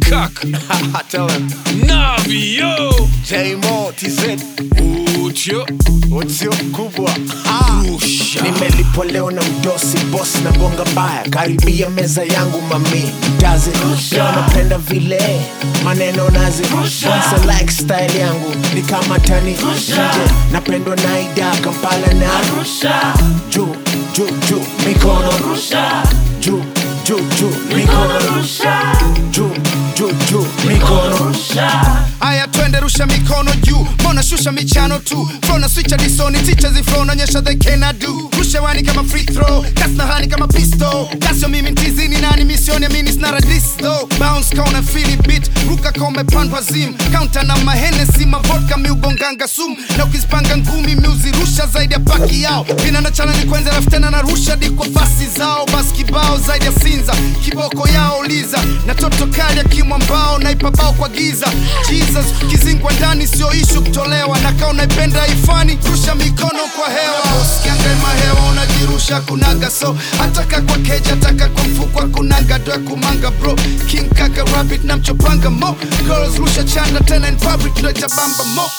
kaka Tell him. Navi yo J-Mo, TZ. Ucho Utsio kubwa. Ah. Rusha nimelipwa leo na mdosi boss na bonga mbaya karibia meza yangu mami mtazi leo napenda vile maneno nazi Once like style yangu ni kama tani nje napendwa na ida kampala na juu juu juu mikono juu juu juu mikono juu juu juu mikono Aya twende rusha mikono juu Mbona shusha michano tu Flow na switcha disoni Teachers in flow naonyesha they cannot do Rusha wani kama free throw Gas na hani kama pistol Gas yo mimi ntizini nani misioni amini snara this though Bounce kauna fili beat Ruka ka umepandwa zim Counter na mahenesi Mavodka miugonganga sum Na ukizipanga ngumi miuzirusha zaidi ya paki yao Vina na chana ni kwenza alafu tena narusha di kwa fasi zao Bas kibao zaidi ya sinza Kiboko yao liza Na toto kali ya kimwambao Naipa bao kwa giza Jesus kizingwa ndani sio ishu kutolewa na kaa unaipenda ifani rusha mikono kwa hewa usikiangaima hewa unajirusha kunaga so hataka kwa keja taka kwa mfukwa kunaga doa kumanga bro king kaka rabbit na mchopanga mo girls rusha chanda tena in public ndo itabamba mo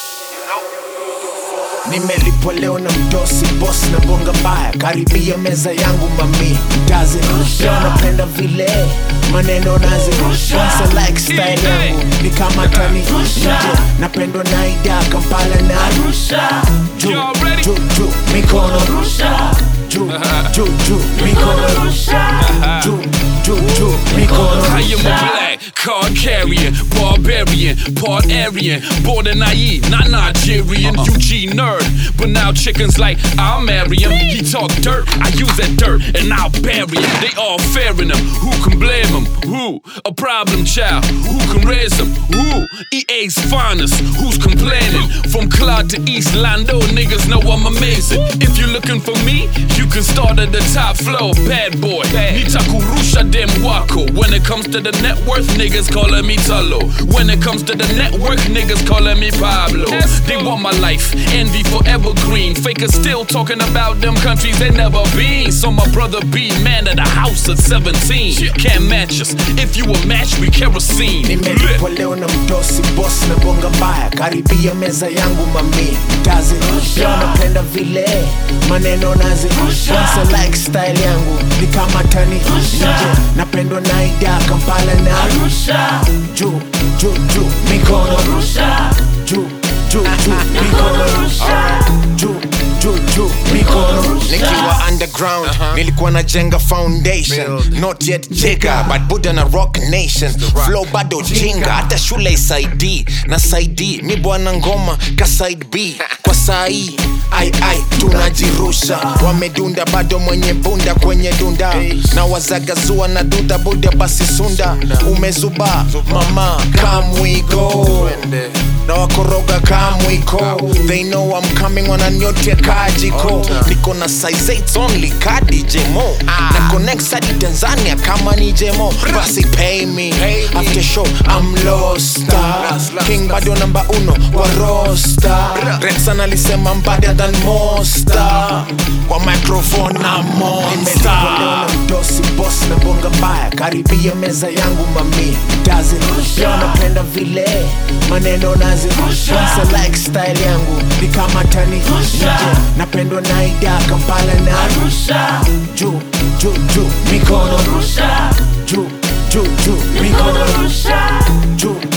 nimelipwa leo na mdosi boss na bonga mbaya karibia meza yangu mami mtazi leo napenda vile maneno nazi Once like style yangu ni kama tani nje napendwa na ida kampala na juu Y'all ready? juu juu mikono juu juu juu mikono juu juu juu mikono I am a black card carrier, barbarian, part Aryan, born in naive, not Nigerian. UG nerd, but now chickens like I'll marry him. He talk dirt, I use that dirt and I'll bury him. They all fairing him. Who can blame him? Who? A problem child. Who can raise him? Who? EA's finest. Who's complaining? From Claude to East Lando, niggas know I'm amazing. If you're looking for me, you can start at the top floor. Bad boy. Nitakurusha dem wako. When it comes to the net worth, niggas calling me Talo. When it comes to the network, niggas calling me Pablo. They want my life, envy forever green. Fakers still talking about them countries they never been. So my brother be man of the house at 17. Can't match us. If you a match, we kerosene. nimelipwa leo na mdosi boss na bonga mbaya karibia meza yangu mami mtazi leo napenda vile maneno nazi Once like style yangu ni kama tani nje napendwa na ida kampala na juu juu juu mikono juu juu juu mikono juu juu juu mikono nikiwa underground nilikuwa najenga foundation not yet jigger but buddha na rock nation flow bado jinga hata shule isaidi na saidi mi bwana ngoma ka side b kwa sai ai ai tunajirusha wamedunda bado mwenye bunda kwenye dunda na wazagazua na duda buda basi sunda umezuba mama come we go na wakoroga kamwiko they know I'm coming wananyotia kajiko niko na size 8 only kadi jemo na connect hadi tanzania kama ni jemo basi pay me after show I'm lost king bado namba uno wa rosta Rexan alisema mbada than mosta kwa microphone na monster mdosi boss na bonga mbaya karibia meza yangu mami mtazi leo napenda vile maneno nazi Once like style yangu ni kama tani nje napendwa na ida kampala na juu juu juu mikono juu juu juu mikono juu